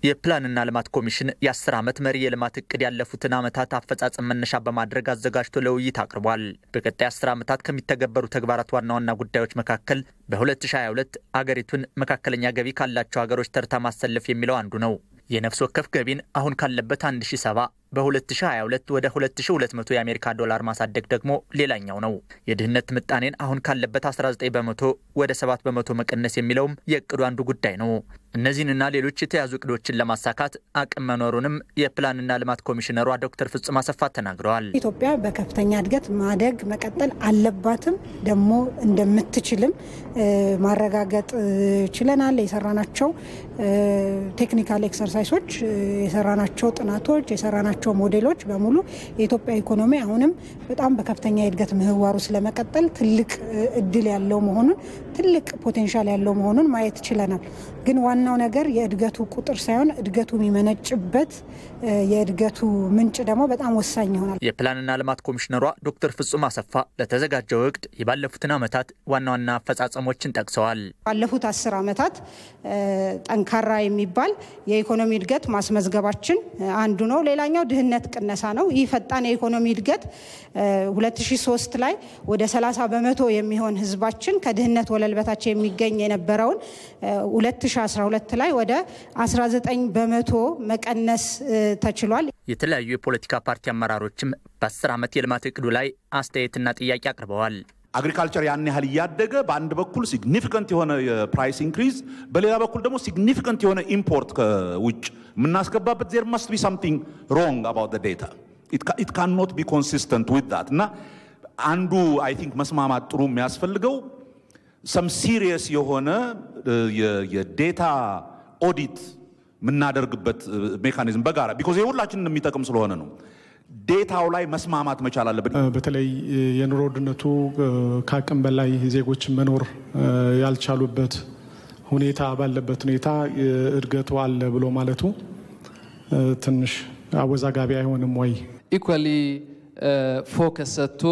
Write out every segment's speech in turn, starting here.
የፕላንና ልማት ኮሚሽን የአስር ዓመት መሪ የልማት እቅድ ያለፉትን ዓመታት አፈጻጸም መነሻ በማድረግ አዘጋጅቶ ለውይይት አቅርቧል። በቀጣይ አስር ዓመታት ከሚተገበሩ ተግባራት ዋና ዋና ጉዳዮች መካከል በ2022 አገሪቱን መካከለኛ ገቢ ካላቸው ሀገሮች ተርታ ማሰለፍ የሚለው አንዱ ነው። የነፍስ ወከፍ ገቢን አሁን ካለበት 1070 በ2022 ወደ 2200 የአሜሪካ ዶላር ማሳደግ ደግሞ ሌላኛው ነው። የድህነት ምጣኔን አሁን ካለበት 19 በመቶ ወደ 7 በመቶ መቀነስ የሚለውም የእቅዱ አንዱ ጉዳይ ነው። እነዚህንና ሌሎች የተያዙ እቅዶችን ለማሳካት አቅም መኖሩንም የፕላንና ልማት ኮሚሽነሯ ዶክተር ፍጹም አሰፋ ተናግረዋል። ኢትዮጵያ በከፍተኛ እድገት ማደግ መቀጠል አለባትም ደግሞ እንደምትችልም ማረጋገጥ ችለናል። የሰራናቸው ቴክኒካል ኤክሰርሳይሶች፣ የሰራናቸው ጥናቶች፣ የሰራናቸው ሞዴሎች በሙሉ የኢትዮጵያ ኢኮኖሚ አሁንም በጣም በከፍተኛ የእድገት ምህዋሩ ስለመቀጠል ትልቅ እድል ያለው መሆኑን ትልቅ ፖቴንሻል ያለው መሆኑን ማየት ችለናል። ግን ዋናው ነገር የእድገቱ ቁጥር ሳይሆን እድገቱ የሚመነጭበት የእድገቱ ምንጭ ደግሞ በጣም ወሳኝ ይሆናል። የፕላንና ልማት ኮሚሽነሯ ዶክተር ፍጹም አሰፋ ለተዘጋጀው እቅድ የባለፉትን ዓመታት ዋና ዋና አፈጻጸሞችን ጠቅሰዋል። ባለፉት አስር ዓመታት ጠንካራ የሚባል የኢኮኖሚ እድገት ማስመዝገባችን አንዱ ነው። ሌላኛው ድህነት ቅነሳ ነው። ይህ ፈጣን የኢኮኖሚ እድገት 2003 ላይ ወደ 30 በመቶ የሚሆን ህዝባችን ከድህነት ወለል በታች የሚገኝ የነበረውን 2012 ላይ ወደ 19 በመቶ መቀነስ ተችሏል። የተለያዩ የፖለቲካ ፓርቲ አመራሮችም በ10 ዓመት የልማት እቅዱ ላይ አስተያየትና ጥያቄ አቅርበዋል። አግሪካልቸር ያን ያህል እያደገ በአንድ በኩል ሲግኒፊካንት የሆነ የፕራይስ ኢንክሪዝ፣ በሌላ በኩል ደግሞ ሲግኒፊካንት የሆነ ኢምፖርት ከውጭ የምናስገባበት ዜር መስት ቢ ሳምቲንግ ሮንግ አባውት ዴታ ኢት ካን ኖት ቢ ኮንሲስተንት ዊዝ ዛት እና አንዱ አይ ቲንክ መስማማት ጥሩ የሚያስፈልገው ሰም ሲሪየስ የሆነ የዴታ ኦዲት የምናደርግበት ሜካኒዝም በጋራ ቢኮዝ የሁላችንን የሚጠቅም ስለሆነ ነው። ዴታው ላይ መስማማት መቻል አለብን። በተለይ የኑሮ ውድነቱ ከአቅም በላይ ዜጎች መኖር ያልቻሉበት ሁኔታ ባለበት ሁኔታ እድገቱ አለ ብሎ ማለቱ ትንሽ አወዛጋቢ አይሆንም ወይ? ኢኳሊ ፎከስ ሰጥቶ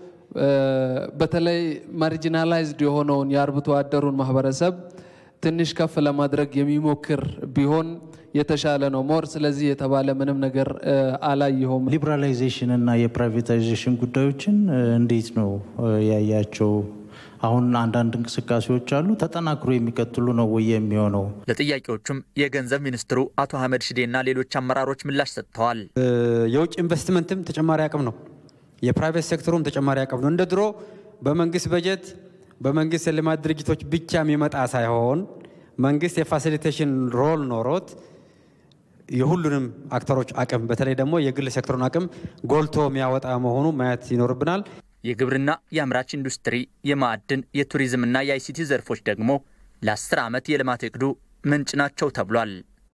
በተለይ ማርጂናላይዝድ የሆነውን የአርብቶ አደሩን ማህበረሰብ ትንሽ ከፍ ለማድረግ የሚሞክር ቢሆን የተሻለ ነው ሞር። ስለዚህ የተባለ ምንም ነገር አላየሁም። ሊበራላይዜሽን እና የፕራይቬታይዜሽን ጉዳዮችን እንዴት ነው ያያቸው? አሁን አንዳንድ እንቅስቃሴዎች አሉ። ተጠናክሮ የሚቀጥሉ ነው ወይ የሚሆነው? ለጥያቄዎቹም የገንዘብ ሚኒስትሩ አቶ አህመድ ሽዴና ሌሎች አመራሮች ምላሽ ሰጥተዋል። የውጭ ኢንቨስትመንትም ተጨማሪ አቅም ነው። የፕራይቬት ሴክተሩም ተጨማሪ አቅም ነው። እንደ ድሮ በመንግስት በጀት በመንግስት የልማት ድርጅቶች ብቻ የሚመጣ ሳይሆን መንግስት የፋሲሊቴሽን ሮል ኖሮት የሁሉንም አክተሮች አቅም በተለይ ደግሞ የግል ሴክተሩን አቅም ጎልቶ የሚያወጣ መሆኑ ማየት ይኖርብናል። የግብርና፣ የአምራች ኢንዱስትሪ፣ የማዕድን፣ የቱሪዝምና የአይሲቲ ዘርፎች ደግሞ ለአስር ዓመት የልማት እቅዱ ምንጭ ናቸው ተብሏል።